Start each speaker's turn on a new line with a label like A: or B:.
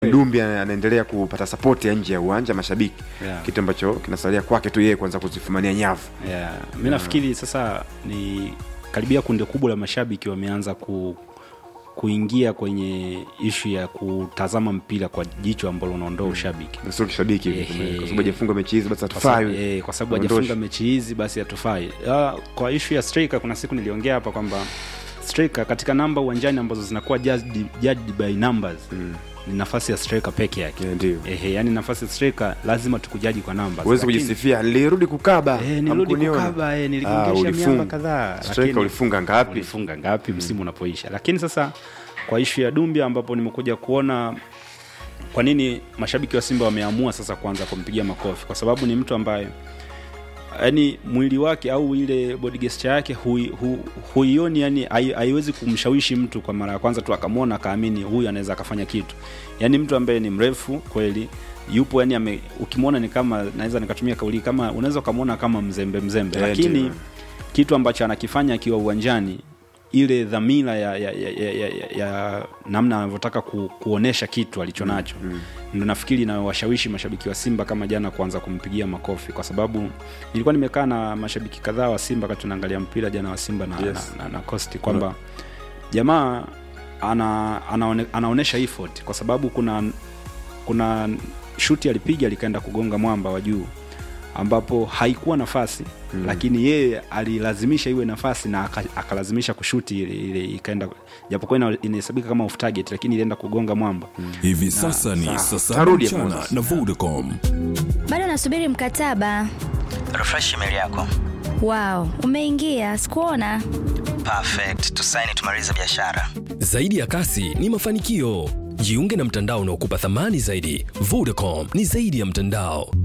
A: Dumbi ana- anaendelea kupata sapoti ya nje ya uwanja mashabiki
B: Yeah.
A: kitu ambacho kinasalia kwake tu yeye kuanza kuzifumania nyavu
B: Yeah. Mi nafikiri sasa ni karibia kundi kubwa la mashabiki wameanza ku, kuingia kwenye ishu ya kutazama mpira kwa jicho ambalo unaondoa ushabiki
A: Na sio kishabiki hivi,
B: Ehe.
A: kwa sababu hajafunga mechi hizi basi
B: Kwa
A: hatufai
B: sababu- eh, kwa sababu
A: Tuondoshe.
B: hajafunga mechi hizi basi hatufai Ah, kwa ishu ya striker kuna siku niliongea hapa kwamba striker katika namba uwanjani ambazo zinakuwa judged, judged by numbers ni nafasi ya striker peke yake
A: Yeah, ndio
B: Ehe, yani nafasi ya striker lazima tukujaji kwa numbers
A: huwezi
B: Lakini-
A: kujisifia nilirudi kukaba
B: Eh, nilirudi
A: hamkuniona."
B: kukaba eh,
A: Ah,
B: niligongesha
A: ulifunga.
B: miamba kadhaa
A: Striker
B: lakini-
A: ulifunga ngapi
B: ulifunga ngapi msimu unapoisha lakini sasa kwa ishu ya Dumbia ambapo nimekuja kuona kwa nini mashabiki wa Simba wameamua sasa kuanza kumpigia makofi kwa sababu ni mtu ambaye yani mwili wake au ile body gesture yake hui, hu, huioni yani hai- haiwezi kumshawishi mtu kwa mara ya kwanza tu akamwona akaamini huyu anaweza akafanya kitu yani mtu ambaye ni mrefu kweli yupo yani ame, ukimwona ni kama naweza nikatumia kauli kama unaweza ukamwona kama mzembe mzembe
A: Eh,
B: lakini
A: ndio.
B: kitu ambacho anakifanya akiwa uwanjani ile dhamira ya, ya, ya, ya, ya, ya, ya namna anavyotaka ku, kuonesha kitu alichonacho mm, ndo nafikiri inawashawishi mashabiki wa simba kama jana kuanza kumpigia makofi kwa sababu nilikuwa nimekaa na mashabiki kadhaa wa simba wakati tunaangalia mpira jana wa simba na,
A: Yes.
B: na, na, na kosti kwamba jamaa ana, anaone, anaonesha effort kwa sababu kuna kuna shuti alipiga likaenda kugonga mwamba wa juu ambapo haikuwa nafasi mm. lakini yeye alilazimisha iwe nafasi na aka- akalazimisha kushuti ile, ile ikaenda japokuwa ina- inahesabika kama off target lakini ilienda kugonga mwamba mm.
C: hivi sasa ni saa saba
A: Tarudi
C: mchana
A: Moses.
C: na vodacom
D: bado nasubiri mkataba
E: refresh email yako
D: wao umeingia sikuona
E: perfect tusaini tumalize biashara
F: Zaidi ya kasi ni mafanikio. Jiunge na mtandao unaokupa thamani zaidi. Vodacom ni zaidi ya mtandao.